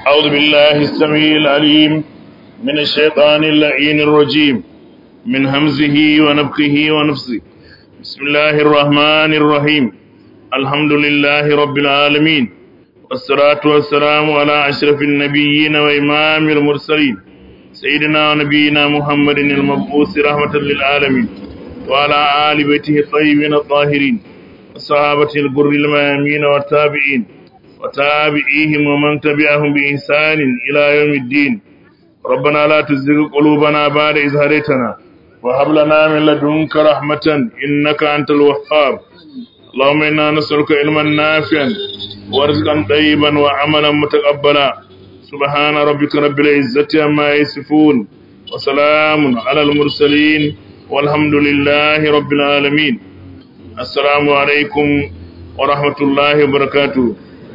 أعوذ بالله السميع العليم من الشيطان اللعين الرجيم من همزه ونفخه ونفسه بسم الله الرحمن الرحيم الحمد لله رب العالمين والصلاة والسلام على أشرف النبيين وإمام المرسلين سيدنا ونبينا محمد المبعوث رحمة للعالمين وعلى آل بيته الطيبين الطاهرين الصحابة الغر الميامين والتابعين وتابعيهم ومن تبعهم بإحسان إلى يوم الدين ربنا لا تزغ قلوبنا بعد إذ هديتنا وهب لنا من لدنك رحمة إنك أنت الوهاب اللهم إنا نسألك علما نافعا ورزقا طيبا وعملا متقبلا سبحان ربك رب العزة عما يصفون وسلام على المرسلين والحمد لله رب العالمين السلام عليكم ورحمة الله وبركاته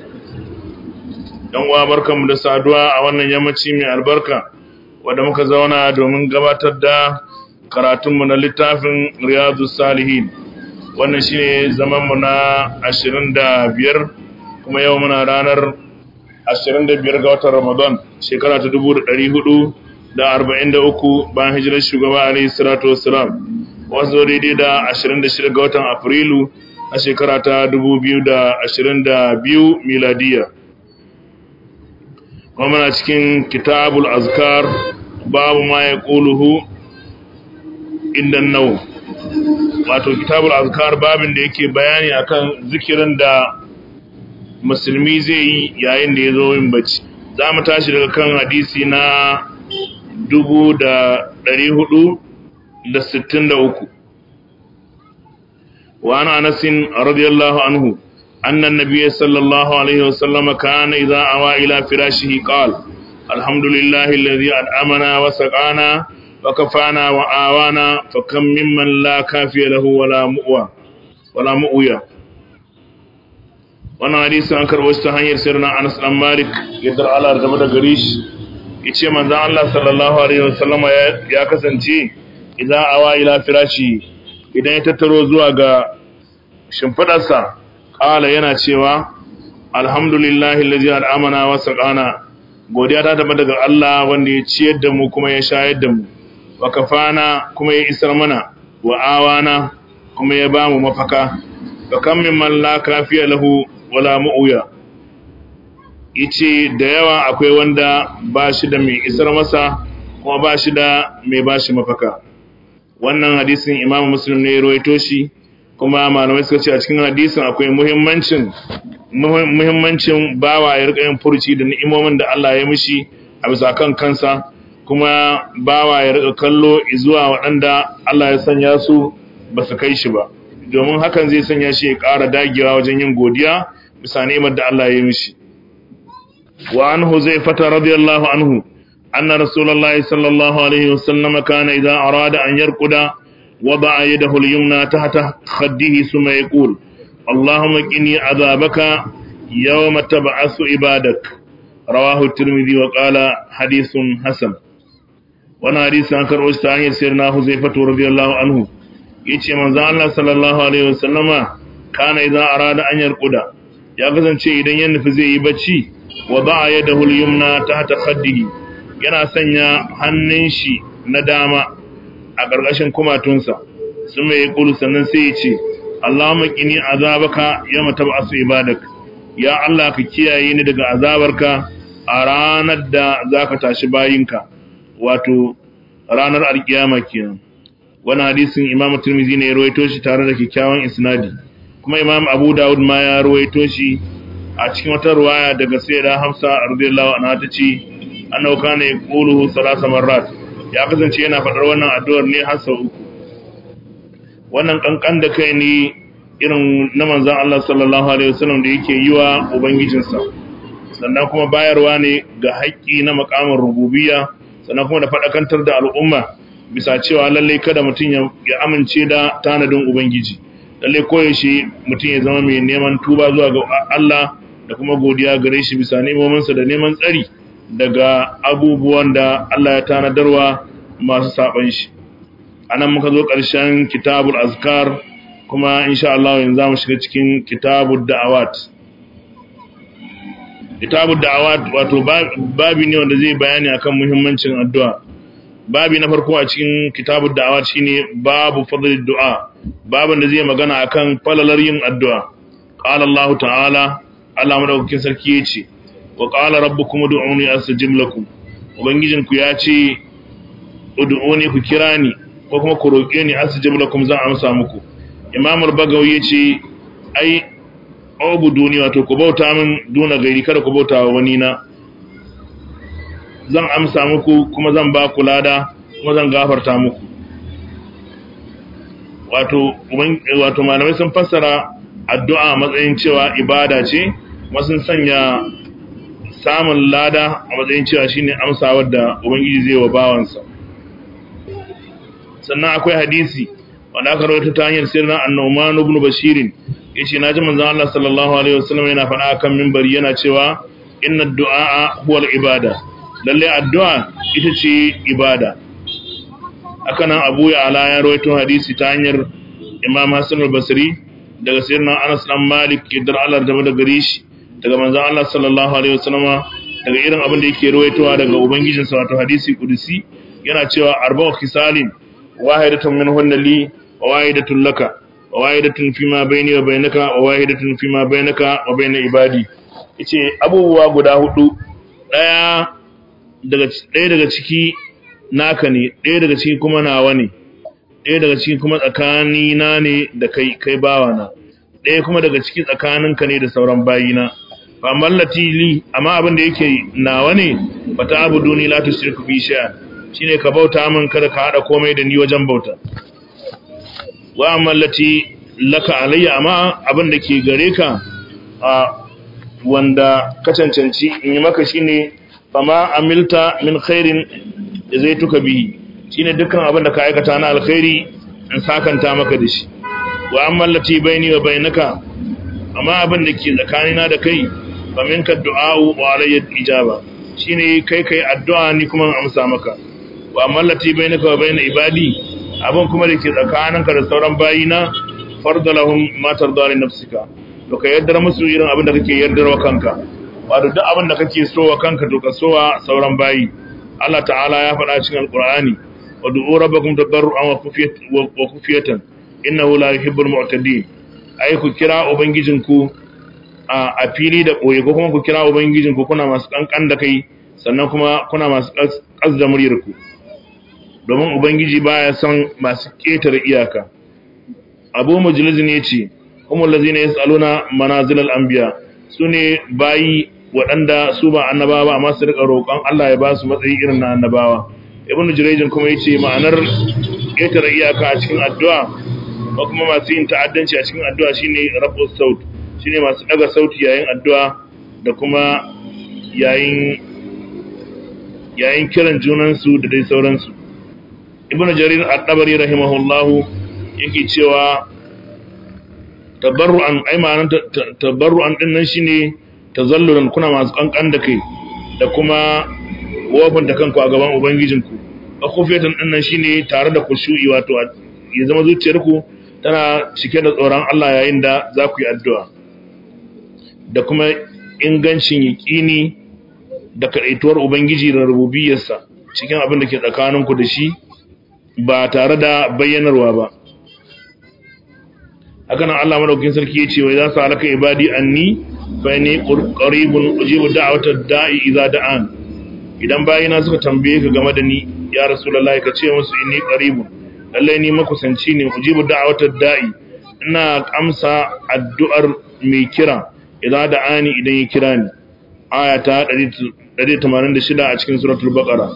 yan uwa barkanmu da saduwa a wannan yammaci mai albarka wanda muka zauna domin gabatar da karatunmu na littafin riyadu salihin wannan shine zamanmu na 25 kuma yau muna ranar 25 ga watan ramadan shekara ta 1443 bayan hijirar shugaba alaihi salatu wassalam wasu daidai da 26 ga watan afrilu a shekara ta 2022 miladiyya kuma muna cikin kitabul azkar babu ma ya ƙuluhu inda nau wato kitabul azkar babin da yake bayani akan zikirin da musulmi zai yi yayin da ya zo yin bacci za mu tashi daga kan hadisi na dubu da ɗari hudu da sittin da uku wa ana anasin radiyallahu anhu أن النبي صلى الله عليه وسلم كان إذا أوى إلى فراشه قال الحمد لله الذي أنعمنا وسقانا وكفانا وآوانا فكم ممن لا كافي له ولا مؤوى ولا مؤوية wannan hadisi an karɓo shi ta hanyar sirna Anas dan Malik yadda Allah game da gare shi yace manzon Allah sallallahu alaihi wasallam ya kasance idan awa ila firashi idan ya tattaro zuwa ga shimfidarsa Ƙala yana cewa, Alhamdulillahi lalzi al'amana wa saƙana, godiya ta taɓa daga Allah wanda ya ciyar da mu kuma ya shayar da mu, wa kafana kuma ya isar mana, wa awana kuma ya ba mu mafaka, wa kan min malla kafiya lahu wala ma'uya. Ice da yawa akwai wanda ba shi da mai isar masa, kuma ba shi da mai ba shi mafaka. Wannan hadisin Imam Muslim ne ya ruwaito shi, kuma malamai suka ce a cikin hadisin akwai muhimmancin muhimmancin bawa ya rika yin furci da ni'imomin da Allah ya mishi a bisa kan kansa kuma bawa ya rika kallo zuwa waɗanda Allah ya sanya su ba su kai shi ba domin hakan zai sanya shi ya ƙara dagewa wajen yin godiya bisa ni'imar da Allah ya mishi wa anhu zai fata radiyallahu anhu anna rasulullahi sallallahu alaihi wasallam kana idza arada an yarquda وضع يده اليمنى تحت خده ثم يقول اللهم قني عذابك يوم تبعث عبادك رواه الترمذي وقال حديث حسن وانا حديث عن كرؤوس تاني سيرنا حذيفة رضي الله عنه yace manzo Allah sallallahu alaihi wasallama kana idan arada an yarkuda ya kasance idan ya nufi zai yi bacci wa ba'a yadahu al-yumna tahta khaddihi yana sanya hannun shi na dama a ƙarƙashin kumatunsa sun mai ƙulu sannan sai ya ce Allahumma qini azabaka yawma tab'asu ibadak ya Allah ka kiyaye ni daga azabarka a ranar da zaka tashi bayinka wato ranar alkiyama kenan wannan hadisin Imam Tirmidhi ne ya rawaito shi tare da kyakkyawan isnadi kuma Imam Abu Dawud ma ya rawaito shi a cikin wata ruwaya daga Sayyida Hafsa radiyallahu anha tace annahu kana yaqulu salasa marrat ya kasance yana faɗar wannan addu'ar ne har sau uku wannan kankan da kai ne irin na manzon Allah sallallahu alaihi wasallam da yake yi wa ubangijinsa sannan kuma bayarwa ne ga haƙƙi na makamin rububiyya sannan kuma da faɗakantar da al'umma bisa cewa lalle kada mutum ya amince da tanadin ubangiji lalle koyaushe mutum ya zama mai neman tuba zuwa ga Allah da kuma godiya gare shi bisa nemominsa da neman tsari daga abubuwan da Allah ya tanadarwa masu saban shi anan muka zo ƙarshen kitabul azkar kuma insha Allah yanzu zamu shiga cikin kitabud da'awat kitabud da'awat wato babi ne wanda zai bayani akan muhimmancin addu'a babi na farko a cikin kitabud da'awat shine babu fadlid du'a babin da zai magana akan falalar yin addu'a qala Allah ta'ala Allah madaukakin sarki yace wa qala rabbukum ud'uni astajib lakum ubangijinku ya ce ud'uni ku kira ni ko kuma ku roƙe ni astajib lakum zan amsa muku imam al-bagawi yace ai ubuduni wato ku bauta min duna gairi kada ku bauta wa wani na zan amsa muku kuma zan ba ku lada kuma zan gafarta muku wato wato malamai sun fassara addu'a matsayin cewa ibada ce kuma sun sanya samun lada a matsayin cewa shine amsawar da ubangiji zai wa bawansa sannan akwai hadisi wanda aka rawaito ta hanyar sirrin annoman ibn bashirin yace naji manzon Allah sallallahu alaihi wasallam yana faɗa akan minbari yana cewa inna du'a huwal ibada lalle addu'a ita ce ibada haka nan Abu Ya'la ya rawaito hadisi ta hanyar Imam Hassan al-Basri daga sirrin Anas dan Malik idan Allah da da gare shi daga manzon Allah sallallahu alaihi wasallam daga irin abin da yake rawaitowa daga ubangijinsa wato hadisi kudusi yana cewa arba'u khisalin wahidatun minhunna li wa wahidatun laka wa wahidatun fima bayni wa bainaka wa wahidatun fima bainaka wa bain ibadi yace abubuwa guda hudu daya daga daya daga ciki naka ne daya daga ciki kuma nawa ne daya daga ciki kuma tsakani na ne da kai kai bawa na daya kuma daga ciki tsakaninka ne da sauran bayina fa mallati li amma abin da yake nawa ne fata abuduni la tushriku bi shay'an shine ka bauta min kada ka hada komai da ni wajen bauta wa amallati laka alayya amma abin da ke gare ka a wanda ka cancanci in yi maka shine fama amilta min khairin zai tuka bihi shine dukkan abin da ka aikata na alkhairi in sakanta maka da shi wa amallati baini wa bainaka amma abin da ke tsakanina da kai fa minka du'a'u wa alayya ijaba shine kai kai addu'a ni kuma amsa maka wa mallati bainaka wa bain ibadi abun kuma da ke tsakaninka da sauran bayina farda lahum ma tarda li nafsika to ka yaddar musu irin abin da kake yaddar wa kanka wato duk abin da kake so wa kanka to ka so wa sauran bayi Allah ta'ala ya faɗa cikin alqur'ani wa du'u rabbakum tadarruan wa khufyatan wa khufyatan innahu la yuhibbul mu'tadin ai ku kira ubangijinku a fili da koyi ko kuma ku kira ubangijinku kuna masu kankan da kai sannan kuma kuna masu kas da muryarku domin ubangiji baya son masu ƙetare iyaka abu mujliz ne ce humul ladzina yasaluna manazilal anbiya sune bayi waɗanda su ba annabawa ba amma su rika roƙon Allah ya ba su matsayi irin na annabawa ibnu jurayjin kuma yace ma'anar ƙetare iyaka a cikin addu'a ko kuma masu yin ta'addanci a cikin addu'a shine rafu saut shine masu daga sauti yayin addu'a da kuma yayin yayin kiran junansu da dai sauransu ibnu jarir at-tabari rahimahullahu yake cewa tabarru'an ai ma'anar tabarru'an din nan shine tazallulan kuna masu kankan da kai da kuma wofin da kanku a gaban ubangijinku akufiyatan din nan shine tare da kushu'i wato ya zama zuciyarku tana cike da tsoron Allah yayin da za ku yi addu'a da kuma ingancin yaƙini da kaɗaituwar ubangiji da rububiyarsa cikin abin da ke tsakaninku da shi ba tare da bayyanarwa ba hakanan Allah madaukakin sarki yace wai za su halaka ibadi anni fa inni qaribun ujibu da'watad da'i idza da'an idan bayina suka tambaye ka game da ni ya rasulullahi ka ce musu inni qaribun lalle ni makusanci ne ujibu da'watad da'i ina amsa addu'ar mai kira idza da'ani idan ya kira ni aya ta 186 a cikin suratul baqara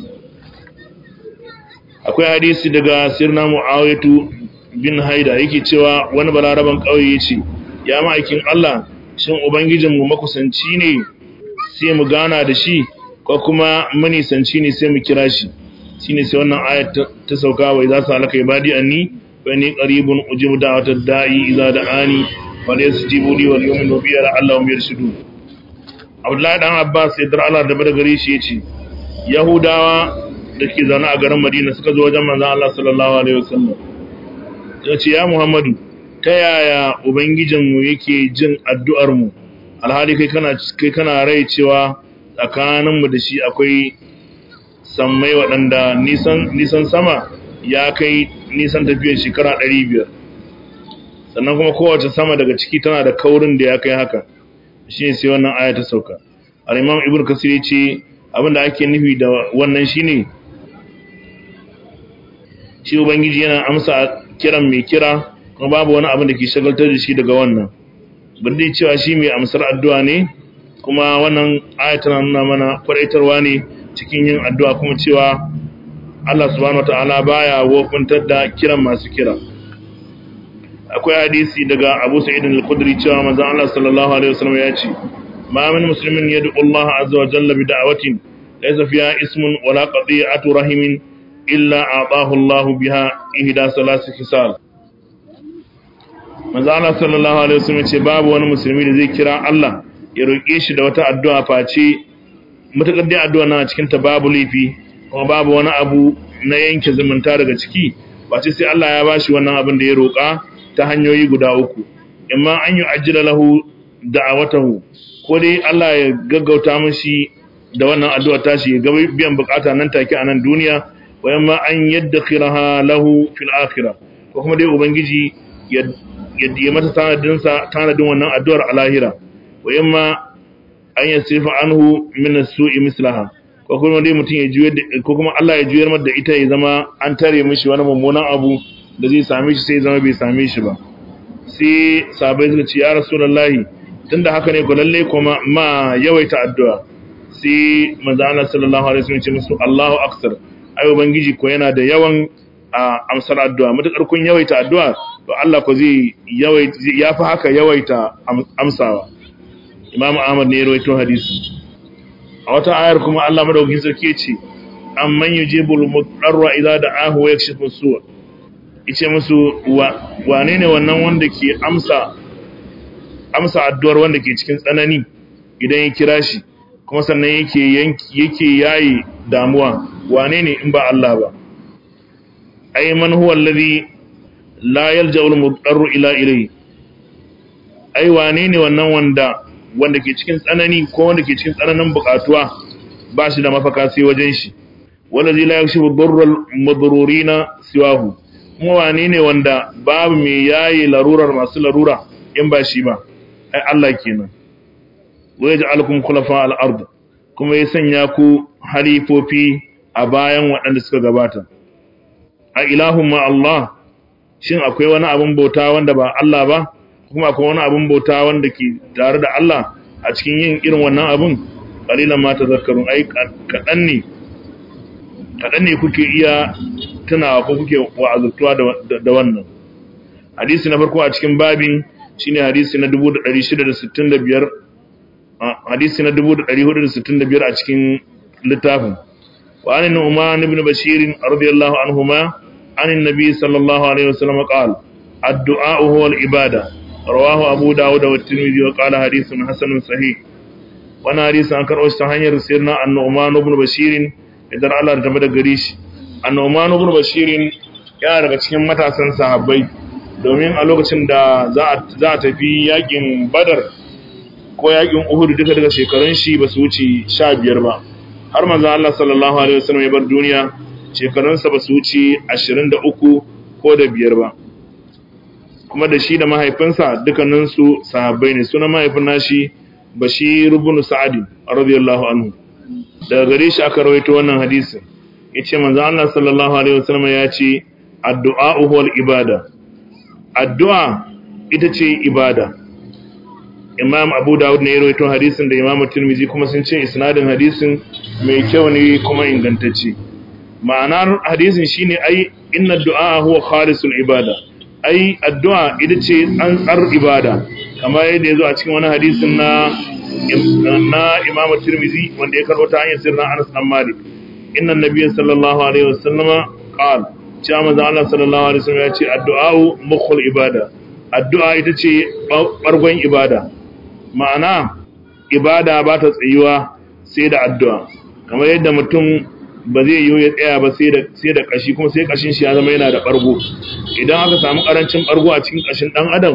akwai hadisi daga sirna muawiyatu bin haida yake cewa wani balaraban ƙauye ya ce ya ma'aikin Allah shin ubangijinmu makusanci ne sai mu gana da shi ko kuma manisanci ne sai mu kira shi shine sai wannan ayat ta sauka wai za su halaka ibadi anni fa ni qaribun ujibu da'watad da'i idza da'ani fa yasjibu li wal yu'minu bi la'allahum yarshudun Abdullahi dan Abbas ya dar Allah da bada gare shi yace Yahudawa da ke zaune a garin Madina suka zo wajen manzon Allah sallallahu alaihi wasallam ya ce ya Muhammadu ta yaya Ubangijinmu yake jin addu'armu alhali kai kana kai kana rai cewa tsakaninmu da shi akwai sammai waɗanda nisan nisan sama ya kai nisan tafiyar shekara 500 sannan kuma kowace sama daga ciki tana da kaurin da ya kai haka shi ne sai wannan aya ta sauka al-imam ibnu kasir ce abinda ake nufi da wannan shine shi ubangiji yana amsa kiran mai kira kuma babu wani abin da ke shagaltar da shi daga wannan bin dai cewa shi mai amsar addu'a ne kuma wannan aya tana nuna mana kwadaitarwa ne cikin yin addu'a kuma cewa Allah subhanahu wataala baya wofintar da kiran masu kira akwai hadisi daga Abu Sa'id al-Khudri cewa manzon Allah sallallahu alaihi wasallam ya ce ma min muslimin yad'u Allah azza wa jalla bi da'watin laysa fiha ismun wala qati'atu rahimin illa a'tahu Allah biha ihda salas khisal manzon Allah sallallahu alaihi wasallam ce babu wani musulmi da zai kira Allah ya roƙe shi da wata addu'a face mutakar dai addu'a na cikin ta babu laifi kuma babu wani abu na yanke zumunta daga ciki face sai Allah ya bashi wannan abin da ya roƙa ta hanyoyi guda uku imma an yi ajira lahu da'awatahu ko dai Allah ya gaggauta mishi da wannan addu'a tashi ya ga biyan bukata nan take a nan duniya wa imma an yaddakhiraha lahu fil akhirah ko kuma dai ubangiji ya ya mata tanadin sa tanadin wannan addu'ar a lahira wa imma an yasifa anhu min as-su'i mislaha ko kuma dai mutum ya juyar ko kuma Allah ya juyar mata da ita ya zama an tare mishi wani mummunan abu da zai same shi sai zama bai same shi ba sai sabai suka ce ya rasulullahi tunda haka ne ko lalle kuma ma yawaita addu'a sai manzo Allah sallallahu alaihi wasallam ya ce musu Allahu akbar ai ubangiji ko yana da yawan amsar addu'a mutakar kun yawaita addu'a to Allah ko zai yawaita yafi haka yawaita amsawa Imam Ahmad ne ya rawaito hadisi a wata ayar kuma Allah madaukakin sarki ya ce amman yujibul mudarra idza da'ahu wa yakshifu su'a ice musu wane ne wannan wanda ke amsa amsa addu'ar wanda ke cikin tsanani idan ya kira shi kuma sannan yake yake yayi damuwa wane ne in ba Allah ba ay man huwa alladhi la yalja'u al-mudarru ila ilayhi ai wane ne wannan wanda wanda ke cikin tsanani ko wanda ke cikin tsananin bukatuwa ba shi da mafaka sai wajen shi wallazi la yakshifu durral madrurina siwahu kuma wane ne wanda babu mai yayi larurar masu larura in ba shi ba ai Allah kenan wa yaj'alukum khulafa al-ard kuma ya sanya ku halifofi a bayan waɗanda suka gabata a ilahun ma Allah shin akwai wani abin bauta wanda ba Allah ba kuma akwai wani abin bauta wanda ke tare da Allah a cikin yin irin wannan abin qalilan ma tazakkarun ai kadan ne kadan ne kuke iya tunawa ko kuke wa'azurtuwa da wannan hadisi na farko a cikin babin shine hadisi na 1665 hadisi na 1465 a cikin littafin wa an nu'man ibn bashir radiyallahu anhuma an annabi sallallahu alaihi wasallam qala ad-du'a huwa al-ibada rawahu abu dawud wa at-tirmidhi wa qala hadithun hasanun sahih wannan hadisi an karɓo shi ta hanyar sirna an-nu'man ibn bashir idan Allah ya tabbata gare shi annoman ibn bashirin yana daga cikin matasan sahabbai domin a lokacin da za a tafi yakin badar ko yakin uhud duka daga shekarun shi ba su wuce sha biyar ba har manzo Allah sallallahu alaihi wasallam ya bar duniya shekarunsa ba su wuce ashirin da uku ko da biyar ba kuma da shi da mahaifinsa dukkaninsu sahabbai ne sunan mahaifin nashi bashir ibn sa'ad radiyallahu anhu daga gare shi aka rawaito wannan hadisin yace manzo Allah sallallahu alaihi wasallam ya ce addu'a huwal ibada addu'a ita ce ibada Imam Abu Dawud ne ya rawaito hadisin da Imam Tirmidhi kuma sun ce isnadin hadisin mai kyau ne kuma ingantacce ma'anar hadisin shine ai inna du'a huwa khalisul ibada ai addu'a ita ce tsantsar ibada kamar yadda yazo a cikin wani hadisin na na Imam Tirmidhi wanda ya karɓo ta hanyar sirrin Anas bin Malik inna nabiyya sallallahu alaihi wasallam qala cewa manzo Allah sallallahu alaihi wasallam ya ce addu'a mukhul ibada addu'a ita ce bargon ibada ma'ana ibada ba ta tsayuwa sai da addu'a kamar yadda mutum ba zai yi ya tsaya ba sai da sai da kashi kuma sai kashin shi ya zama yana da bargo idan aka samu karancin bargo a cikin kashin dan adam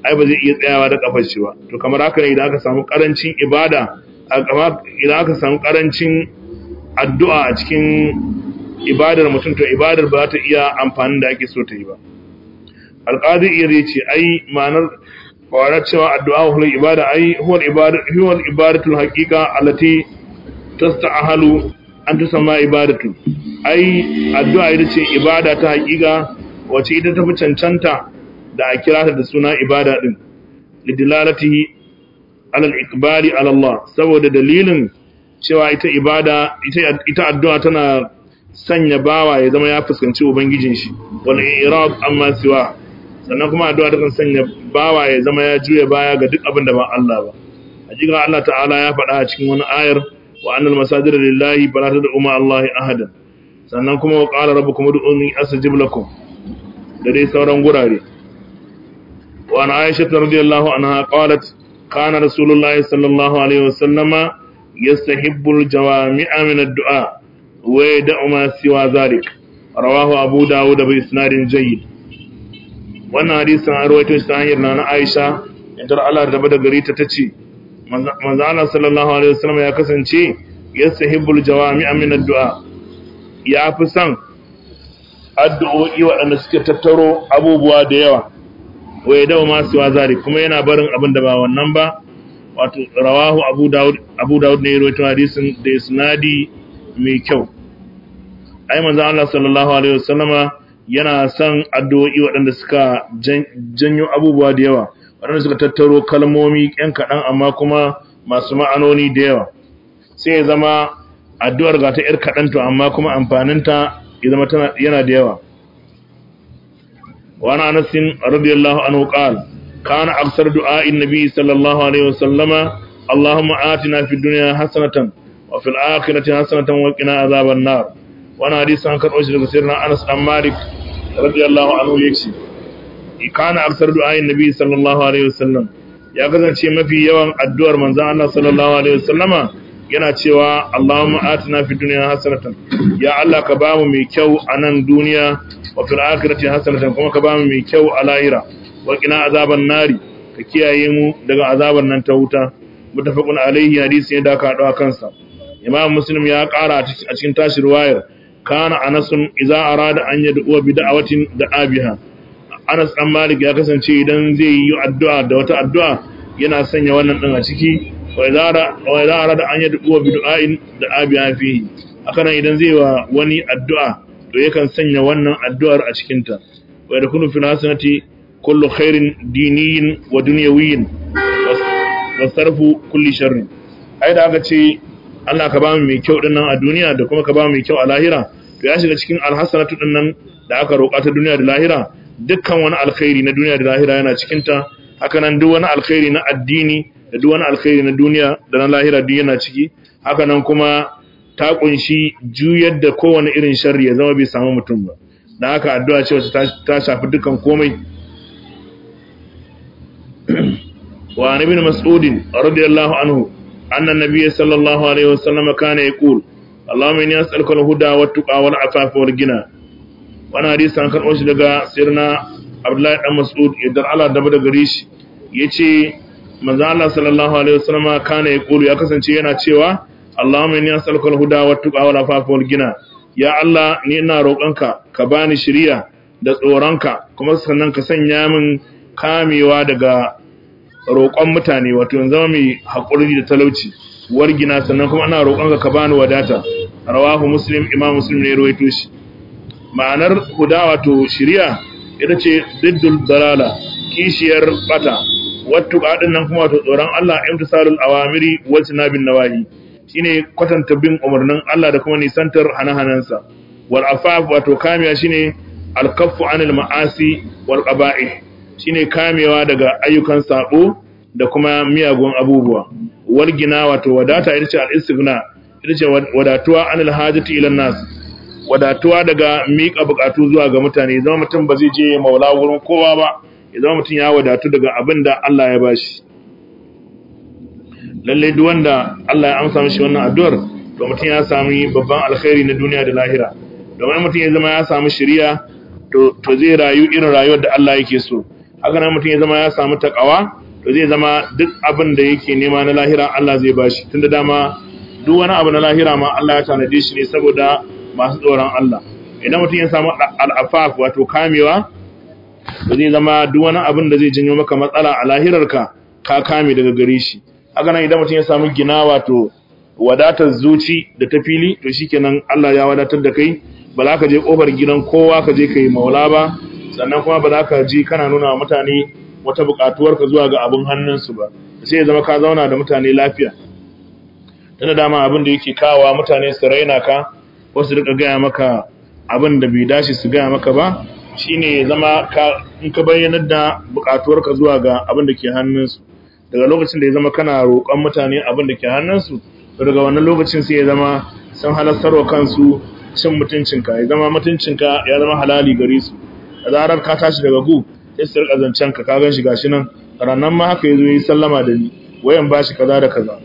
ai ba zai iya tsayawa da kafar shi ba to kamar haka ne idan aka samu karancin ibada idan aka samu karancin addu'a a cikin ibadar mutum to ibadar ba ta iya amfanin da ake so ta yi ba alqadi iya ce ai ma'anar fawarar cewa addu'a huwal ibada ai huwal ibada huwal ibadatul haqiqa allati tasta'halu an tusamma ibadatu ai addu'a ita ce ibada ta haqiqa wace ita tafi cancanta da a kira ta da suna ibada din lidilalatihi alal iqbali ala Allah saboda dalilin cewa ita ibada ita ita addu'a tana sanya bawa ya zama ya fuskanci ubangijin shi wal i'rab amma siwa sannan kuma addu'a ta kan sanya bawa ya zama ya juya baya ga duk abin da ba Allah ba hakika Allah ta'ala ya faɗa a cikin wani ayar wa annal masajida lillahi fala tad'u ma Allah ahadan sannan kuma wa qala rabbukum ud'uni astajib lakum da dai sauran gurare wa an aisha radiyallahu anha qalat kana rasulullahi sallallahu alaihi wasallama yastahibbu al-jawami'a min ad-du'a wa yad'u ma siwa zalik rawahu abu dawud bi isnadin jayyid wannan hadisin an rawaito shi ta hanyar na Aisha yadda Allah da bada gari ta tace manzo Allah sallallahu alaihi wasallam ya kasance yastahibbul jawami'a min ad-du'a ya fi son addu'o'i waɗanda suke tattaro abubuwa da yawa waye dawo masu wazari kuma yana barin abin da ba wannan ba wato rawahu abu dawud abu dawud ne ya rawaito hadisin da isnadi mai kyau ai manzo Allah sallallahu alaihi wasallama yana son addu'o'i waɗanda suka janyo abubuwa da yawa waɗanda suka tattaro kalmomi ƴan kaɗan amma kuma masu ma'anoni da yawa sai ya zama addu'ar ga ta ‘yar kaɗan to amma kuma amfaninta ya zama yana da yawa wani anasin radiyallahu anhu qal kana aksar du'a'in nabi sallallahu alaihi wasallama allahumma atina fid dunya hasanatan wa fil akhirati hasanatan wa qina azaban nar wani hadisi an karɓo shi daga sirrin Anas dan Malik radiyallahu anhu yace kana aksar du'ayin nabi sallallahu alaihi wasallam ya kasance mafi yawan addu'ar manzon Allah sallallahu alaihi wasallama yana cewa Allahumma atina fid dunya hasanatan ya Allah ka bamu mai kyau a nan duniya wa fil akhirati hasanatan kuma ka bamu mai kyau a lahira wa qina azaban nari ka kiyaye mu daga azaban nan ta wuta mutafaqun alaihi hadisi ne da ka hado kansa imam muslim ya kara a cikin tashi riwayar kana anasun idza arada an yad'u bi da'watin da'a biha Anas dan Malik ya kasance idan zai yi addu'a da wata addu'a yana sanya wannan din a ciki wa idza arada an yad'u bi du'ain da'a biha fihi akan idan zai wa wani addu'a to yakan sanya wannan addu'ar a cikin ta wa yakunu fil hasanati kullu khairin diniyin wa dunyawiyyin wa sarfu kulli sharrin ai da aka ce Allah ka ba mu mai kyau dinnan a duniya da kuma ka ba mu mai kyau a lahira to ya shiga cikin alhasanatu dinnan da aka roƙa ta duniya da lahira dukkan wani alkhairi na duniya da lahira yana cikin ta haka nan duk wani alkhairi na addini da duk wani alkhairi na duniya da na lahira duk yana ciki haka nan kuma ta kunshi juyar da kowane irin sharri ya zama bai samu mutum ba da haka addu'a ce wacce ta shafi dukkan komai wa ibn mas'udin radiyallahu anhu أن النبي صلى الله عليه وسلم كان يقول اللهم إني أسألك الهدى والتقى والعفاف والغنى وانا حديث عن كرؤوش لغا سيرنا عبد الله بن مسعود يدر على دبر غريش yace manzo Allah sallallahu alaihi wasallam kana yaqulu ya kasance yana cewa Allahumma inni as'aluka al-huda wa tuqa wa al-afafa wal gina ya Allah ni ina roƙonka ka bani shiriya da tsoronka kuma sannan ka sanya min kamewa daga roƙon mutane wato yanzu zama mai haƙuri da talauci wargina sannan kuma ana roƙonka ka bani wadata rawahu muslim imam muslim ne rawaito shi ma'anar huda wato shiriya ita ce diddul dalala kishiyar bata wattu qadin nan kuma wato tsoron Allah imtisalul awamiri wa tinabin nawahi shine kwatanta bin umarnin Allah da kuma nisantar hanahanansa wal afaf wato kamiya shine al kaffu anil ma'asi wal qaba'ih shine kamewa daga ayyukan sabo da kuma miyagun abubuwa wargina wato wadata ita ce al-istighna ita ce wadatuwa anil hajati ila nas wadatuwa daga miƙa buƙatu zuwa ga mutane zama mutum ba zai je maula wurin kowa ba ya zama mutum ya wadatu daga abin da Allah ya bashi lalle duk wanda Allah ya amsa mishi wannan addu'ar to mutum ya sami babban alkhairi na duniya da lahira domin mutum ya zama ya samu shiriya to to zai rayu irin rayuwar da Allah yake so haka nan mutum ya zama ya samu takawa to zai zama duk abin da yake nema na lahira Allah zai bashi tunda dama duk wani abu na lahira ma Allah ya tanade shi ne saboda masu tsoron Allah idan mutum ya samu al'afaf wato kamewa to zai zama duk wani abin da zai janyo maka matsala a lahirarka ka kame daga gare shi haka nan idan mutum ya samu gina wato wadatar zuci da ta fili to shikenan Allah ya wadatar da kai ba za ka je kofar gidan kowa ka je kai maula ba sannan kuma ba za ka je kana nuna wa mutane wata buƙatuwarka zuwa ga abin hannunsu ba sai ya zama ka zauna da mutane lafiya tana dama abin da yake kawa mutane su raina ka wasu rika gaya maka abin da bai dace su gaya maka ba shine ya zama ka in ka bayyanar da buƙatuwarka zuwa ga abin da ke hannunsu daga lokacin da ya zama kana roƙon mutane abin da ke hannunsu daga wannan lokacin sai ya zama sun halastarwa kansu cin mutuncinka ya zama mutuncinka ya zama halali gare su da zarar ka tashi daga gu sai su rika zancen ka ka ganshi gashi nan ranan ma haka yazo yi sallama da ni wayan bashi kaza da kaza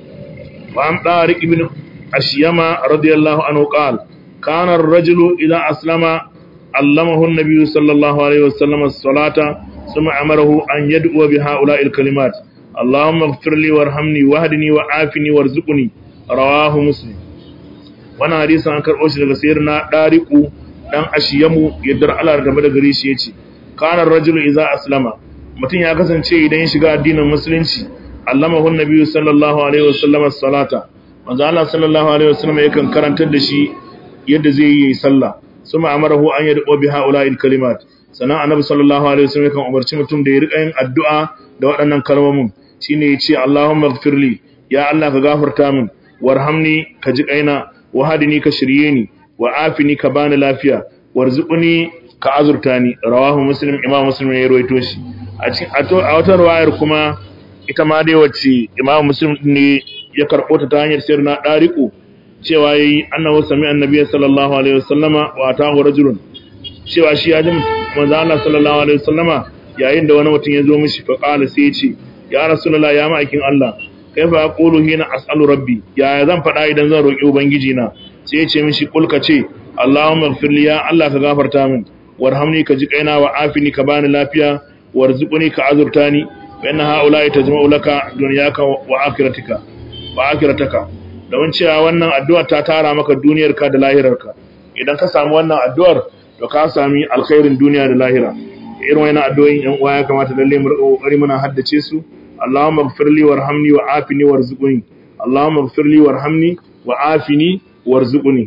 wa am tariq ibn ashiyama radiyallahu anhu qala kana ar-rajulu idha aslama allamahu an-nabiy sallallahu alaihi wasallam as-salata thumma amarahu an yad'u bi ha'ula'i al-kalimat اللهم اغفر لي وارحمني واهدني وعافني وارزقني رواه مسلم wannan hadisin an karɓo shi daga sayyidina dariqu dan ashiyamu yaddar Allah da da gare shi yace kana rajulu idza aslama mutum ya kasance idan ya shiga addinin musulunci allamahu nabiyyu sallallahu alaihi wasallam as-salata manzo Allah sallallahu alaihi wasallam yakan karantar da shi yadda zai yi sallah suma amarahu an yad'u bi ha'ula'il kalimat sannan annabi sallallahu alaihi wasallam yakan umarci mutum da ya rika yin addu'a da waɗannan kalmomin shine yace Allahumma ighfirli ya Allah ka gafarta min warhamni ka ji kaina wahadini ka shirye ni wa afini ka bani lafiya warzuqni ka azurta ni rawahu muslim imam muslim ya rawaito shi a cikin a wata riwayar kuma ita ma dai wacce imam muslim ne ya karbo ta ta hanyar sirna dariqu cewa yayi annahu sami annabi sallallahu alaihi wasallama wa ta'u rajulun cewa shi ya ji manzo Allah sallallahu alaihi wasallama yayin da wani mutum ya zo mishi fa qala sai ya ce ya rasulullah ya ma'aikin Allah kaifa aqulu hina as'alu rabbi ya zan faɗa idan zan roki ubangiji na sai ya ce mishi kul ka ce Allahumma ighfirli ya Allah ka gafarta min warhamni ka ji kaina wa afini ka bani lafiya warzuqni ka azurtani wa inna haula'i tajma'u laka dunyaka wa akhiratika wa akhirataka don cewa wannan addu'ar ta tara maka duniyarka da lahirarka idan ka samu wannan addu'ar to ka sami alkhairin duniya da lahira irin wannan addu'o'in yan uwa ya kamata lalle mu rika kokari muna haddace su Allahumma ighfir li warhamni wa afini warzuqni Allahumma ighfir li warhamni wa afini warzuqni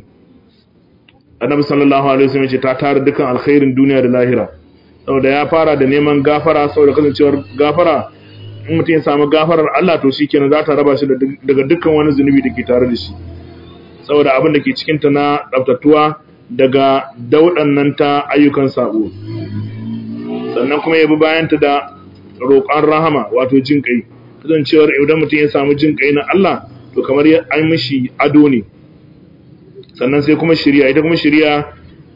Annabi sallallahu alaihi wasallam ce ta tara dukan alkhairin duniya da lahira saboda ya fara da neman gafara saboda kasancewar gafara in mutum ya samu gafarar Allah to shikenan za ta raba shi daga dukkan wani zunubi da ke tare da shi saboda abin da ke cikin ta na tsaftatuwa daga daudan nan ta ayyukan sabo sannan kuma ya bi bayanta da roƙon rahama wato jin kai kasancewar idan mutum ya samu jin kai na Allah to kamar ya an mishi ado ne sannan sai kuma shirya ita kuma shirya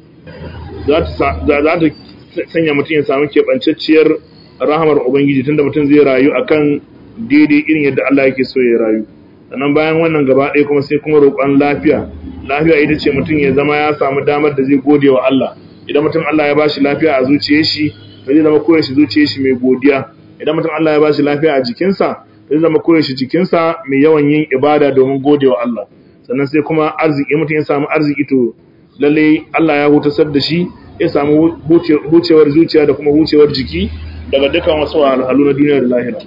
za ta sanya mutum ya samu keɓancacciyar rahamar ubangiji tunda mutum zai rayu akan daidai irin yadda Allah yake so ya rayu sannan bayan wannan gaba ɗaya kuma sai kuma roƙon lafiya lafiya ita ce mutum ya zama ya samu damar da zai gode wa Allah idan mutum Allah ya bashi lafiya a zuciyar shi to zai zama koyaushe zuciyar shi mai godiya idan mutum Allah ya bashi lafiya a jikinsa zai zama koyaushe jikinsa mai yawan yin ibada domin gode wa Allah sannan sai kuma arziki mutum ya samu arziki to lalle Allah ya hutasar da shi ya samu hucewar zuciya da kuma hucewar jiki daga dukkan wasu wahalhalu na duniya da lahira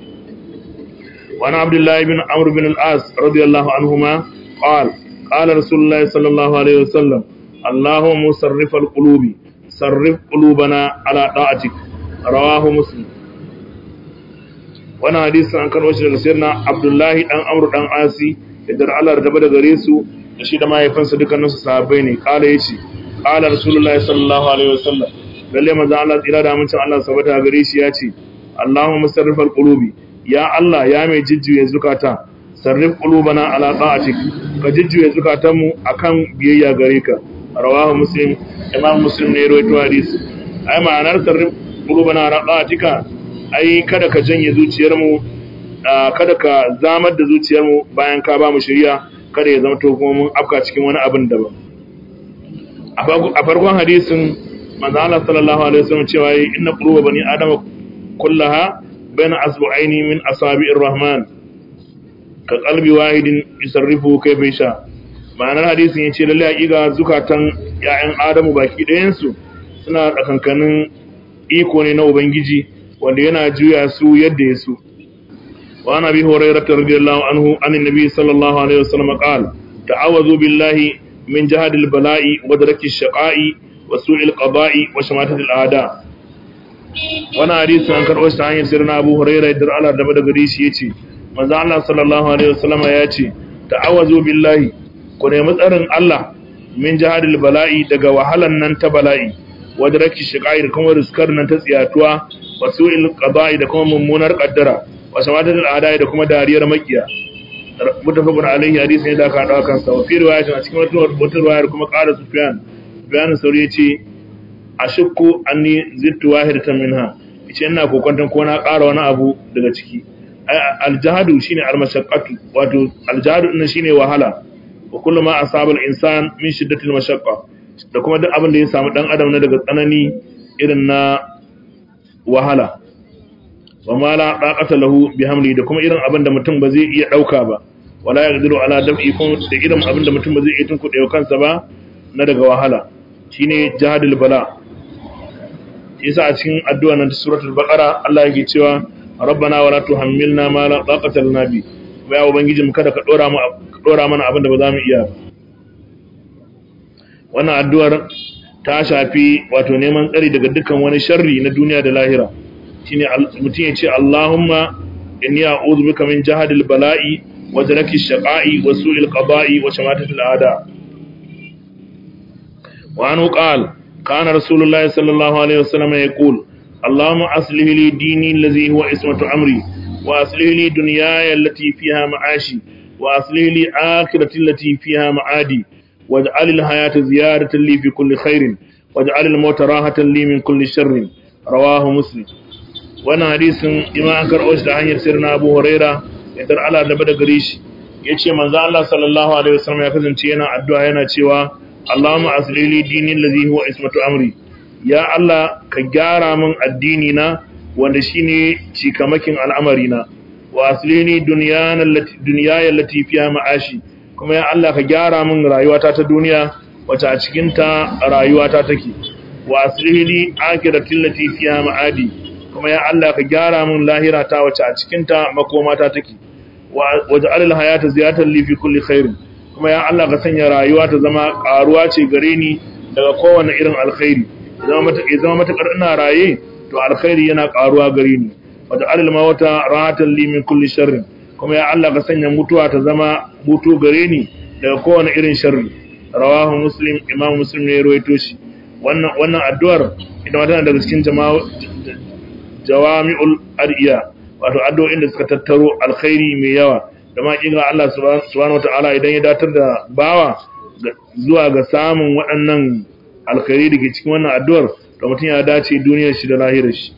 وعن عبد الله بن عمرو بن العاص رضي الله عنهما قال قال رسول الله صلى الله عليه وسلم اللهم مصرف القلوب صرف قلوبنا على طاعتك رواه مسلم wannan hadisi an karɓo shi daga sirna abdullahi dan amru dan asi idan Allah da da gare su da shi da mahaifinsa dukkanin su sahabbai ne kala yace kala rasulullahi sallallahu alaihi wasallam lalle manzo Allah tsira da amincin Allah sabata gare shi yace Allahumma musarrifal qulubi ya Allah ya mai jijjuye zukata sarrif qulubana ala ta'atik ka jijjuye zukatanmu akan biyayya gare ka rawahu muslim imam muslim ne rawaito hadisi ai ma'anar sarrif qulubana ala ta'atika ai kada ka janye zuciyarmu kada ka zamar da zuciyarmu bayan ka ba mu shari'a kada ya zama to kuma mun afka cikin wani abin daban a farkon hadisin manzo Allah sallallahu alaihi wasallam cewa inna quluba bani adama kullaha baina asbu'aini min asabi'ir rahman ka qalbi wahidin yusarrifu kayfa yasha ma'anar hadisin yace lalle hakika zukatan ya'yan adamu baki ɗayan su suna tsakankanin iko ne na ubangiji wanda yana juya su yadda ya so wa ana bi hurairah radiyallahu anhu anin nabi sallallahu alaihi wasallam qala ta'awwazu billahi min jahadil bala'i wa daraki shaqa'i wa su'il qada'i wa shamatatil a'da wannan hadisi an karɓo shi ta hanyar sirrin Abu Hurairah da Allah da daga gare shi yace manzo Allah sallallahu alaihi wasallam ya ce ta'awazu billahi ku nemi tsarin Allah min jahadil bala'i daga wahalan nan ta bala'i wa daraki shaqa'i da kuma riskar nan ta tsiyatuwa wa su'il qada'i da kuma mummunar qaddara wa shamatatil a'da da kuma dariyar makiya mutafakun alaihi hadisi ne da aka haɗa kansa wa fi riwayatin a cikin wata riwayar kuma ƙara sufyan sufyan sauri yace ashukku anni zittu wahidatan minha yace ina kokonton ko na ƙara wani abu daga ciki aljahadu shine almashaqqatu wato aljahadu din shine wahala wa kullu ma asaba al-insan min shiddati al-mashaqqa da kuma duk abin da ya samu dan adam na daga tsanani irin na wahala wa ma la daqata lahu bihamli da kuma irin abin da mutum ba zai iya dauka ba wala yaqdiru ala dam'i kun da irin abin da mutum ba zai iya tunkuɗe kansa ba na daga wahala shine jahadul bala yasa a cikin addu'a nan suratul baqara Allah yake cewa rabbana wala tuhammilna ma la taqata lana bi ya ubangiji mu kada ka dora mu dora mana abin da ba za mu iya ba wannan addu'ar ta shafi wato neman tsari daga dukkan wani sharri na duniya da lahira shine mutum ya ce Allahumma inni a'udhu bika min jahadil bala'i wa daraki shaqa'i wa su'il qada'i wa shamatatil a'da wa anhu qala kana rasulullahi sallallahu alaihi wasallam yaqul Allahumma aslih li dini allazi huwa ismatu amri wa aslih li dunyaya allati fiha ma'ashi wa aslih li akhirati allati fiha ma'adi waj'al al-hayata ziyadatan li fi kulli khairin waj'al al-mauta rahatan li min kulli sharrin rawahu muslim wannan hadisin ima an karɓo shi ta hanyar sirna abu huraira ya dar ala da bada gare shi ya ce manzo Allah sallallahu alaihi wasallam ya kasance yana addu'a yana cewa Allahumma aslili dini allazi huwa ismatu amri ya Allah ka gyara min addini na wanda shine cikamakin al'amari na wa aslini dunyana allati dunyaya allati fiha ma'ashi kuma ya Allah ka gyara min rayuwata ta duniya wacce a cikin ta rayuwata take wa aslili akhirati allati fiha ma'adi kuma ya Allah ka gyara min lahira ta wace a cikinta makomata take waje alil hayata ziyatan li fi kulli khairin kuma ya Allah ka sanya rayuwa ta zama karuwa ce gare ni daga kowane irin alkhairi zama mata zama mata ina raye to alkhairi yana karuwa gare ni waje alil mawata rahatan li min kulli sharrin kuma ya Allah ka sanya mutuwa ta zama mutu gare ni daga kowane irin sharri rawahu muslim imam muslim ne ya rawaito shi wannan wannan addu'ar ita ma tana daga cikin jama'a jawami'ul adiya wato addu'o'in da suka tattaro alkhairi mai yawa da ma kinga Allah subhanahu wataala idan ya datar da bawa zuwa ga samun waɗannan alkhairi da ke cikin wannan addu'ar to mutum ya dace duniyar shi da lahirar shi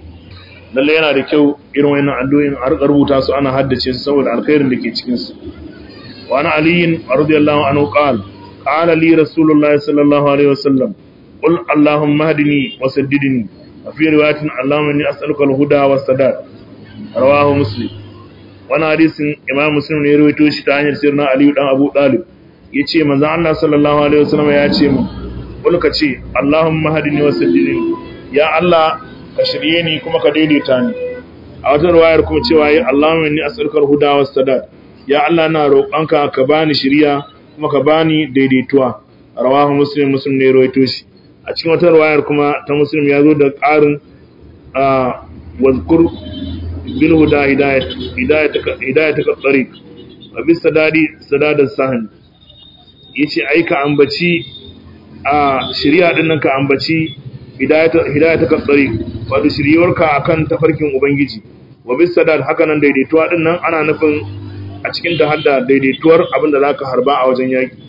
lalle yana da kyau irin wannan addu'o'in a rubuta su ana haddace su saboda alkhairin da ke cikin su wa ana aliyin radiyallahu anhu qala qala li rasulullahi sallallahu alaihi wasallam qul allahumma hadini wa saddidni وفي رواية اللهم إني أسألك الهدى والسداد رواه مسلم وانا حديث إمام مسلم ne rawaito shi ta hanyar sirna Ali dan Abu Talib yace manzo Allah sallallahu alaihi wasallam ya ce mu kul ka ce Allahumma hadini wa saddidni ya Allah ka shirye ni kuma ka daidaita ni a wata riwayar kuma cewa ya Allahumma inni as'aluka al-huda was sadad ya Allah na roƙonka ka bani shiriya kuma ka bani daidaituwa rawahu muslim muslim ne rawaito shi a cikin wata ruwayar kuma ta muslim ya zo da ƙarin a wazkur bil huda hidayat ka tsari a bisa dadi sadadar sahan ya ce aika ambaci a shirya ɗin nan ka ambaci hidayat ka tsari wato shiryewarka a kan tafarkin ubangiji wa bisa dad haka nan daidaituwa ɗin nan ana nufin a cikin ta hadda daidaituwar abin da za ka harba a wajen yaƙi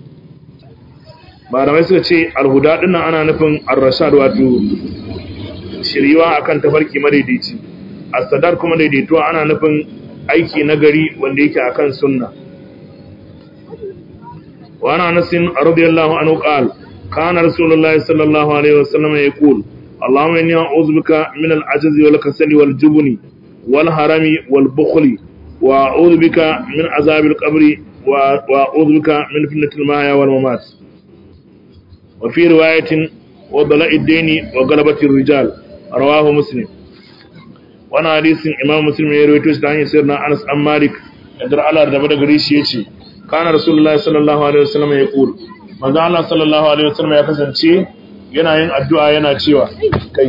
malamai suka ce alhuda dinnan ana nufin ar-rashad wato shiriwa akan tafarki madaidaici as-sadar kuma daidaituwa ana nufin aiki nagari wanda yake akan sunna wa ana nasin radiyallahu anhu qal kana rasulullahi sallallahu alaihi wasallam yaqul اللهم إني أعوذ بك من العجز والكسل والجبن والهرم والبخل وأعوذ بك من عذاب القبر وأعوذ بك من فتنة المحيا والممات وفي رواية وضلاء الدين وغلبة الرجال رواه مسلم وانا حديث امام مسلم يروي توش دان سيدنا انس بن مالك يدر على da daga gare shi yace kana rasulullahi sallallahu alaihi wasallam ya kul manzo Allah sallallahu alaihi wasallam ya kasance yana yin addu'a yana cewa kai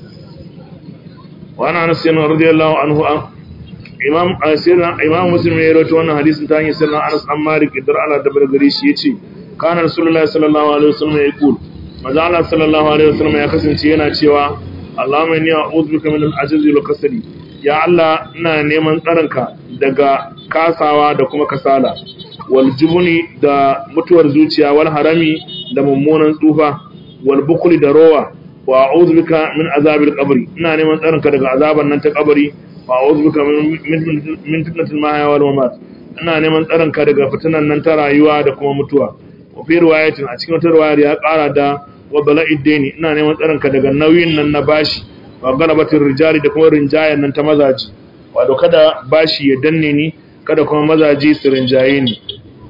wa ana anas yana radiyallahu anhu imam sayyidina imam muslim ya rawaito wannan hadisin ta hanyar sayyidina anas an malik idar ala da daga gare shi yace kana rasulullahi sallallahu alaihi wasallam ya kul manzo Allah sallallahu alaihi wasallam ya kasance yana cewa Allahumma inni a'udhu bika min al-ajzi wal kasali ya Allah ina neman tsaronka daga kasawa da kuma kasala wal jubuni da mutuwar zuciya wal harami da mummunan tsufa wal bukli da rowa wa a'udhu bika min azabil qabri ina neman tsaronka daga azaban nan ta kabari wa a'udhu bika min fitnatil mahya wal mamat ina neman tsaronka daga fitinan nan ta rayuwa da kuma mutuwa wa fi riwayatin a cikin wata riwayar ya kara da wa bala'id daini ina neman tsaronka daga nauyin nan na bashi wa galabatin rijali da kuma rinjayen nan ta mazaji wato kada bashi ya danne ni kada kuma mazaji su rinjaye ni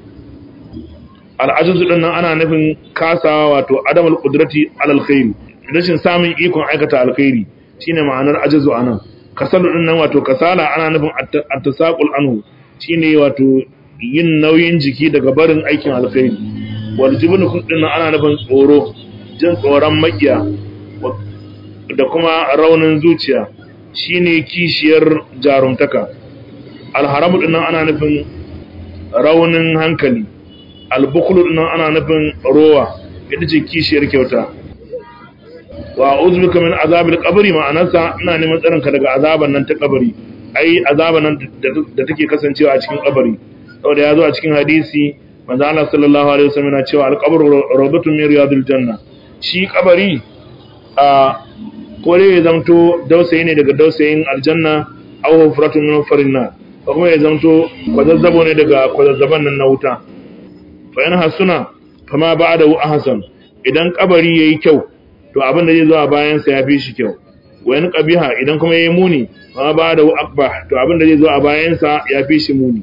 al'ajizu din nan ana nufin kasawa wato adamul qudrati alal khairi rashin samun ikon aikata alkhairi shine ma'anar ajizu anan kasalu din nan wato kasala ana nufin at-tasaqul anhu shine wato yin nauyin jiki daga barin aikin alkhairi wal jibnu din nan ana nufin tsoro jin tsoron makiya da kuma raunin zuciya shine kishiyar jarumtaka alharamu dinnan ana nufin raunin hankali albukulu dinnan ana nufin rowa ita ce kishiyar kyauta wa uzbika min azabil qabri ma'anarsa ina neman tsarin ka daga azaban nan ta kabari ai azaban nan da take kasancewa a cikin kabari saboda ya zo a cikin hadisi manzo Allah sallallahu alaihi wasallam yana cewa al-qabru rawdatun min riyadil janna shi kabari a kore ya zamto dausayi ne daga dausayin aljanna aw hufratun min farinna ko kuma ya zamto kwazazzabo ne daga kwazazzaban nan na wuta fa yana hasuna fama ba'dahu ahsan idan kabari yayi kyau to abin da zai zo a bayan sa yafi shi kyau wa in qabiha idan kuma yayi muni fama ba'dahu aqbah to abin da zai zo a bayan sa yafi shi muni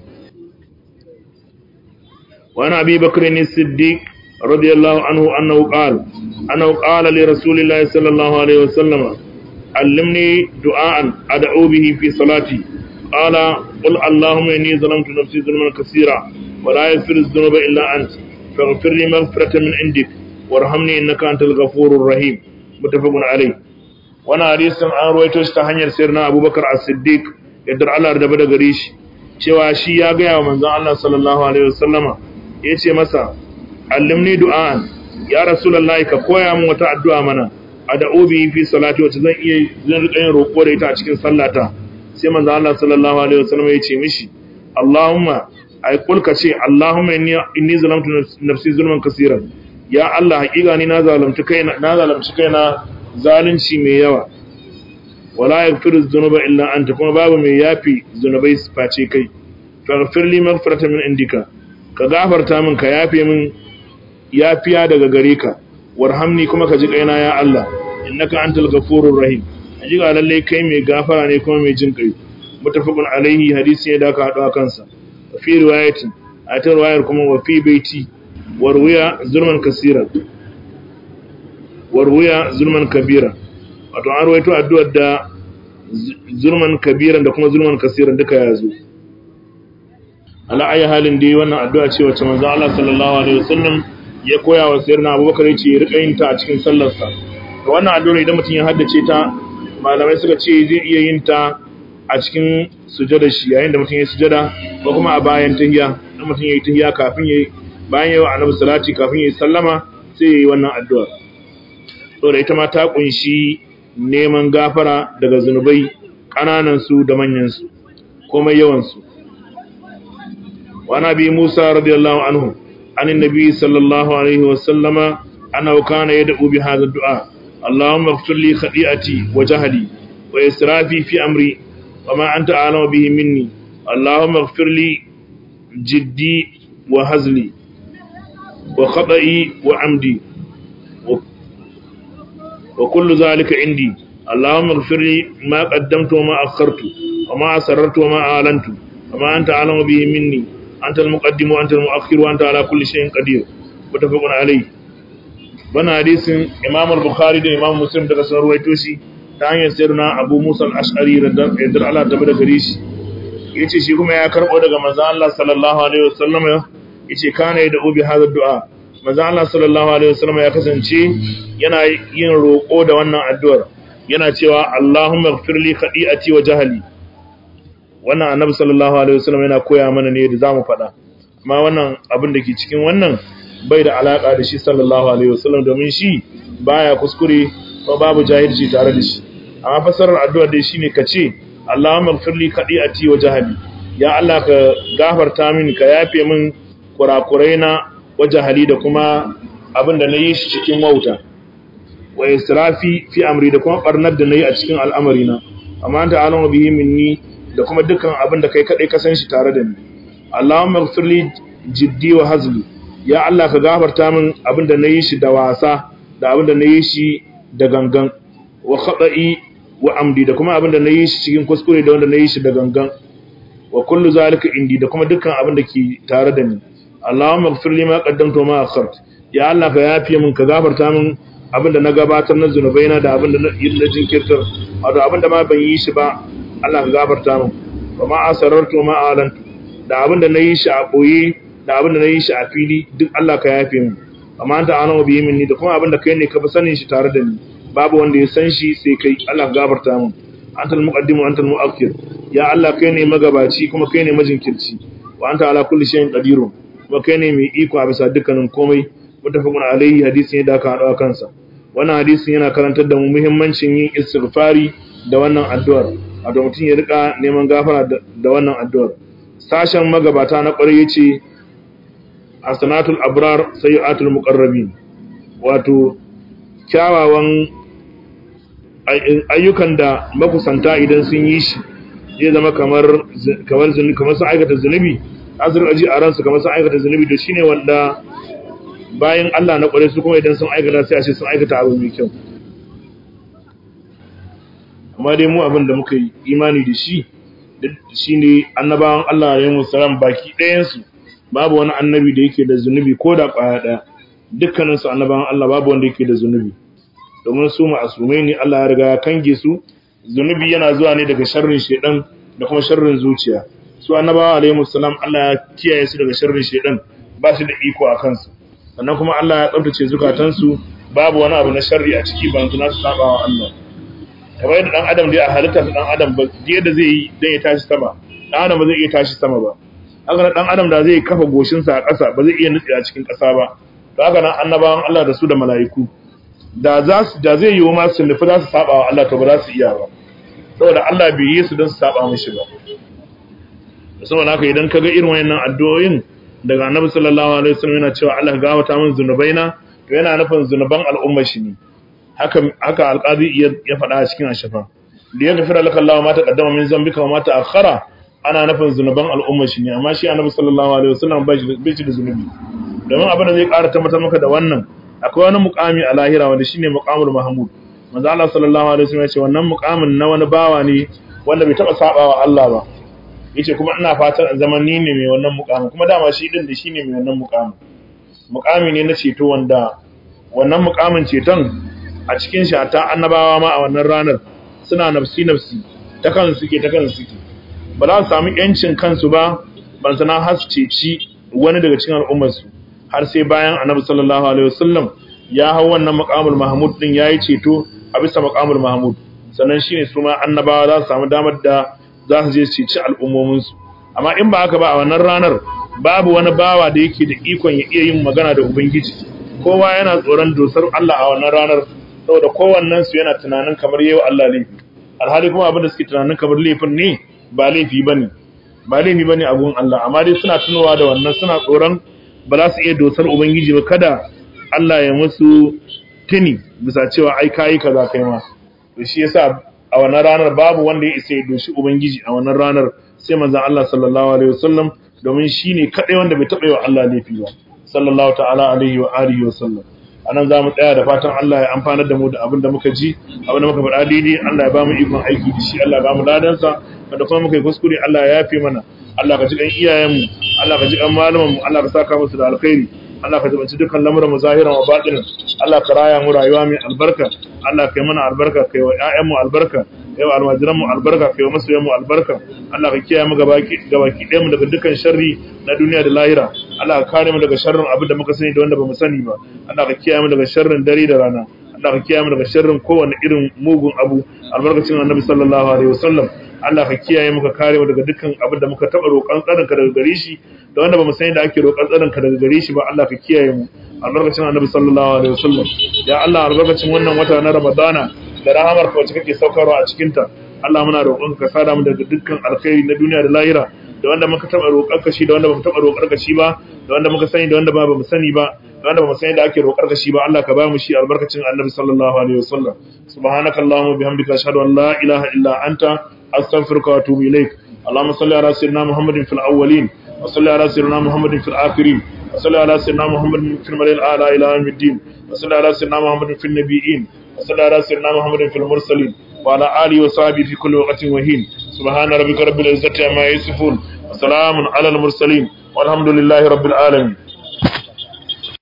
wa ana abi bakr as-siddiq رضي الله عنه أنه قال أنه قال لرسول الله صلى الله عليه وسلم علمني دعاء أدعو به في صلاتي قال قل اللهم إني ظلمت نفسي ظلما كثيرا ولا يغفر الذنوب إلا أنت فاغفر لي مغفرة من عندك وارحمني إنك أنت الغفور الرحيم متفق عليه وانا حديث an ruwaito shi ta hanyar sirna Abubakar As-Siddiq yadda Allah da bada gare shi cewa shi ya ga wa manzon Allah sallallahu alaihi wasallama yace masa allimni du'an ya rasulullahi ka koya min wata addu'a mana ad'u bi fi salati wacce zan iya zan rika yin roƙo da ita a cikin sallata sai manzo Allah sallallahu alaihi wasallam ya ce mishi Allahumma ay kul ka ce Allahumma inni inni zalamtu nafsi zulman kaseeran ya Allah hakika ni na zalunci kaina na zalunci kaina zalunci mai yawa wala yaghfiru dhunuba illa anta kuma babu mai yafi zunubai face kai faghfir li maghfiratan min indika ka gafarta min ka yafe min yafiya daga gare ka warhamni kuma ka ji kaina ya Allah innaka antal ghafurur rahim ji ga lalle kai mai gafara ne kuma mai jin kai mutafaqun alaihi hadisi ne da aka hado kansa fi riwayatin a ta riwayar kuma wa fi baiti warwiya zulman kasira warwiya zulman kabira wato an rawaito addu'ar da zulman kabiran da kuma zulman kasiran duka ya zo ala ayi halin dai wannan addu'a ce wacce manzo Allah sallallahu alaihi wasallam ya koya wa sayyidina Abubakar yace ya rika yin ta a cikin sallarsa to wannan addu'a idan mutum ya haddace ta malamai suka ce zai iya yin ta a cikin sujada shi yayin da mutum ya sujada ko kuma a bayan tahiyya idan mutum ya yi tahiyya kafin ya bayan ya yi annabi salati kafin ya yi sallama sai ya yi wannan addu'a to da ita ma ta kunshi neman gafara daga zunubai kananan su da manyan su komai yawan su wa nabi Musa radiyallahu anhu عن النبي صلى الله عليه وسلم أنه كان يدعو بهذا الدعاء اللهم اغفر لي خطيئتي وجهلي وإسرافي في أمري وما أنت أعلم به مني اللهم اغفر لي جدي وهزلي وخطئي وعمدي wa kullu zalika indi Allahumma ighfir li ma qaddamtu wa ma akhartu wa ma asrartu wa ma a'lantu wa ma anta a'lamu bihi minni anta al-muqaddim wa anta al-mu'akhkhir wa anta ala kulli shay'in qadir mutafaqun alayhi bana hadisin Imam al-Bukhari da Imam Muslim daga sun ruwaito shi ta hanyar sayyidina Abu Musa al-Ash'ari radiyallahu Allah ta bada gare shi yace shi kuma ya karbo daga manzo Allah sallallahu alaihi wasallam yace kana da ubi hadha du'a manzo Allah sallallahu alaihi wasallam ya kasance yana yin roko da wannan addu'ar yana cewa Allahumma ighfir li khati'ati wa jahli wannan annabi sallallahu alaihi wasallam yana koya mana ne da zamu faɗa amma wannan abin da ke cikin wannan bai da alaka da shi sallallahu alaihi wasallam domin shi baya kuskure ko babu jahilci tare da shi amma fasarar addu'ar dai shine kace Allahumma ighfir li khati'ati wa jahli ya Allah ka gafarta min ka yafe min kurakurai na wa jahali da kuma abin da nayi shi cikin wauta wa israfi fi amri da kuma barnar da nayi a cikin al'amari na amma anta alamu bihi minni da kuma dukkan abin da kai kadai ka san shi tare da ni Allahumma ighfir li jiddi wa hazli ya Allah ka gafarta min abin da nayi shi da wasa da abin da nayi shi da gangan wa khata'i wa amdi da kuma abin da nayi shi cikin kuskure da wanda nayi shi da gangan wa kullu zalika indi da kuma dukkan abin da ke tare da ni Allahumma ighfir li ma qaddamtu wa ma akhart ya Allah ka yafe min ka gafarta min abin da na gabatar na zunubaina da abin da na jinkirtar wato abin da ma ban yi shi ba Allah ka gafarta min wa ma asarartu ma alantu da abin da nayi shi a boye da abin da nayi shi a fili duk Allah ka yafe min amma anta ana bi minni da kuma abin da kai ne ka fi sanin shi tare da ni babu wanda ya san shi sai kai Allah ka gafarta min antal muqaddimu antal muakhir ya Allah kai ne magabaci kuma kai ne majinkirci wa anta ala kulli shay'in qadirun kuma kai ne mai iko a bisa dukkanin komai mutafaqun alaihi hadisi ne da aka hada kansa wannan hadisin yana karantar da mu muhimmancin yin istighfari da wannan addu'ar wato mutum ya rika neman gafara da wannan addu'ar sashen magabata na ƙwarai yace asanatul abrar sayyi'atul muqarrabin wato kyawawan ayyukan da makusanta idan sun yi shi zai zama kamar kamar zunubi kamar sun aikata zunubi azur aji a ransu kamar sun aikata zunubi to shine wanda bayan Allah na ƙware su kuma idan sun aikata sai a ce sun aikata abu mai kyau amma dai mu abin da muka yi imani da shi shi ne annabawan Allah ya yi musalam baki ɗayansu babu wani annabi da yake da zunubi ko da ƙwaya ɗaya dukkaninsu annabawan Allah babu wanda yake da zunubi domin su ma'asumai ne Allah ya riga ya kange su zunubi yana zuwa ne daga sharrin shedan da kuma sharrin zuciya su annabawa alaihi musallam Allah ya kiyaye su daga sharrin shedan ba su da iko a kansu sannan kuma Allah ya tsabtace zukatansu babu wani abu na sharri a ciki ban tuna su saba wa Allah kamar yadda dan adam dai a halitta dan adam ba yadda zai yi dan ya tashi sama dan adam ba zai iya tashi sama ba haka dan adam da zai kafa goshin sa a ƙasa ba zai iya nutse a cikin ƙasa ba to haka nan annabawan Allah da su da mala'iku da za su da zai yiwu ma su nufi za su saba wa Allah to ba za su iya ba saboda Allah bai yi su don su saba mishi ba saboda haka idan kaga irin wayannan addu'o'in daga annabi sallallahu alaihi wasallam yana cewa Allah gawata min zunubaina to yana nufin zunuban al'umma shi ne haka haka alqazi ya faɗa a cikin ashafa da ya gafira laka Allah ma taqaddama min zambika wa ma ta'akhkhara ana nufin zunuban al'umma shi ne amma shi annabi sallallahu alaihi wasallam ba shi da zunubi domin abin da zai ƙara tabbatar maka da wannan akwai wani muqami a lahira wanda shine muqamul mahmud manzo Allah sallallahu alaihi wasallam ya ce wannan muqamin na wani bawa ne wanda bai taba sabawa Allah ba yace kuma ina fatan zaman ni ne mai wannan mukamin kuma dama shi din da shi ne mai wannan mukamin mukami ne na ceto wanda wannan mukamin ceton a cikin shi ta annabawa ma a wannan ranar suna nafsi nafsi ta kansu suke ta kansu suke ba za su samu yancin kansu ba ban sana har su ceci wani daga cikin al'ummar su har sai bayan annabi sallallahu alaihi wasallam ya hau wannan mukamul mahmud din yayi ceto a bisa mukamul mahmud sannan shine su ma annabawa za su samu damar da za su je su ci al'ummominsu amma in ba haka ba a wannan ranar babu wani bawa da yake da ikon ya iya yin magana da ubangiji kowa yana tsoron dosar Allah a wannan ranar saboda kowannen su yana tunanin kamar yau Allah laifi alhali kuma abin da suke tunanin kamar laifin ne ba laifi bane ba laifi bane a gun Allah amma dai suna tunowa da wannan suna tsoron ba za su iya dosar ubangiji ba kada Allah ya musu tuni bisa cewa ai kai kaza kai ma to shi yasa a wannan ranar babu wanda ya isa ya doshi ubangiji a wannan ranar sai manzon Allah sallallahu alaihi wasallam domin shine kadai wanda bai taba yi wa Allah laifi ba sallallahu ta'ala alaihi wa alihi wasallam anan za mu tsaya da fatan Allah ya amfanar da mu da abin da muka ji abin da muka faɗa daidai Allah ya ba mu ikon aiki da shi Allah ya ba mu ladansa wanda kuma muka yi kuskure Allah ya yafe mana Allah ka ji kan iyayenmu Allah ka ji kan malamanmu Allah ka saka musu da alkhairi Allah ka jabanci dukkan lamuran mu zahiran wa batinin Allah ka raya mu rayuwa mai albarka Allah ka yi mana albarka kai wa ƴaƴanmu albarka kai wa almajiran mu albarka kai wa masoyan mu albarka Allah ka kiyaye mu gabaki gabaki ɗayan mu daga dukkan sharri na duniya da lahira Allah ka kare mu daga sharrin abin da muka sani da wanda bamu sani ba Allah ka kiyaye mu daga sharrin dare da rana Allah ka kiyaye mu daga sharrin kowane irin mugun abu albarkacin Annabi sallallahu alaihi wasallam Allah ka kiyaye mu ka kare mu daga dukkan abin da muka taba roƙon tsarinka daga gare shi da wanda bamu sani da ake roƙon tsarinka daga gare shi ba Allah ka kiyaye mu albarkacin Annabi sallallahu alaihi wasallam ya Allah albarkacin wannan wata na Ramadana da rahamar ka wacce kake saukarwa a cikin ta Allah muna roƙon ka sada mu daga dukkan alkhairi na duniya da lahira da wanda muka taba roƙar ka shi da wanda bamu taba roƙar ka shi ba da wanda muka sani da wanda ba bamu sani ba da wanda bamu sani da ake roƙar ka shi ba Allah ka ba mu shi albarkacin Annabi sallallahu alaihi wasallam subhanakallahumma bihamdika ashhadu an la ilaha illa anta أستغفرك وأتوب إليك اللهم صل على سيدنا محمد في الأولين وصل على سيدنا محمد في الآخرين وصل على سيدنا محمد في الملأ الأعلى إلى يوم الدين وصل على سيدنا محمد في النبيين وصل على سيدنا محمد في المرسلين وعلى آله وصحبه في كل وقت وهين سبحان ربك رب العزة عما يصفون وسلام على المرسلين والحمد لله رب العالمين